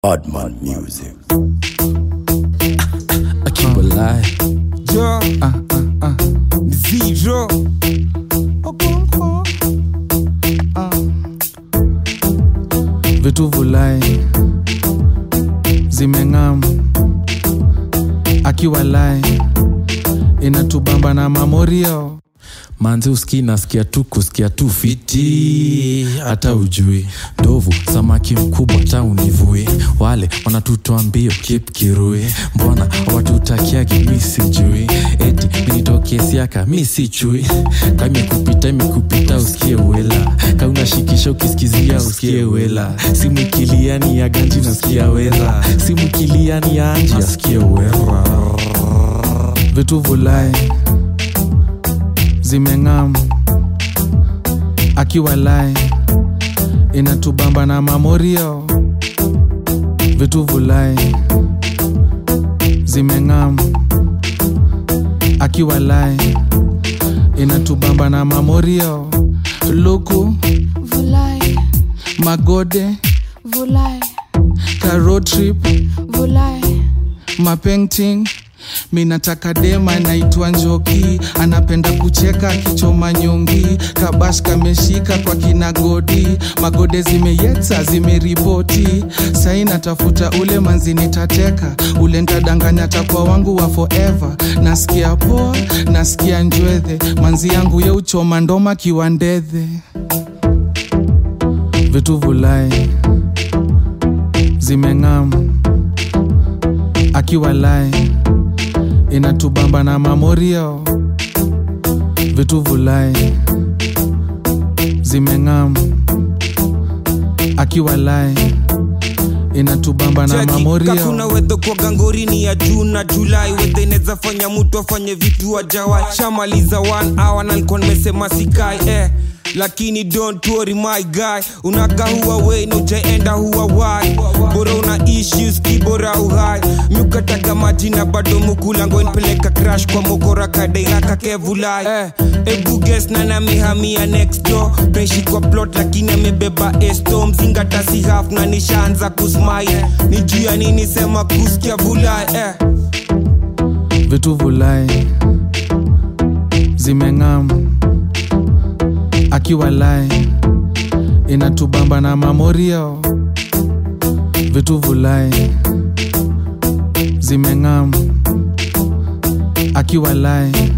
Oddman Music. I keep a lie. Ja, Uh, uh, uh. zero. Okonkwo. Vitu vulai zimeng'am akiwa lai inatubamba na mamorio manzi uski nasikia tu kusikia tu fiti hata ujui ndovu samaki mkubwa ta univui wale wanatutoa mbio kip kirui mbona watutakiagi mi sijui eti minitokesiaka mi si chui kamekupita imekupita usikie wela kaunashikisha ukisikizia usikie wela simu ikiliani ya ganji nasikia wera simu ikiliani ya anji asikie wera vitu vulai zimeng'am akiwa lai inatubamba na mamorio vitu vulai zimeng'am akiwa lai inatubamba na mamorio luku Vulai, magode vulai, road trip vulai, mapainting minataka dema naitwa njoki anapenda kucheka akichoma nyongi kabash kameshika kwa kinagodi magode zimeyetsa zimeripoti sai natafuta ule manzi nitateka ule ntadanganya takwa wangu wa forever nasikia poa nasikia njwedhe manzi yangu ye uchoma ndoma kiwandedhe vitu vulai zimeng'am akiwa lai inatubamba na mamorio vitu vulai zimeng'am akiwa lai inatubamba na Cheki, kakuna mamorio weto kwa gangorini ya juu na julai wete inaweza fanya mtu afanye vitu ajawai shamaliza one hour na nilikuwa nimesema sikai eh lakini don't worry my guy unaka huwa we na ujaenda huwa wai bora una issues kibora uhai miukataga maji na bado mukulango npeleka crash kwa mokora kadeiraka kevulai eh, ebu guess na namihamia next door tunaishi kwa plot lakini amebeba esto mzingata si half na nishaanza kusmile ni juu ya nini sema kusikia vulai eh. vitu vulai zimeng'am akiwa lai inatubamba na mamorio vitu vulai zimeng'am akiwa lai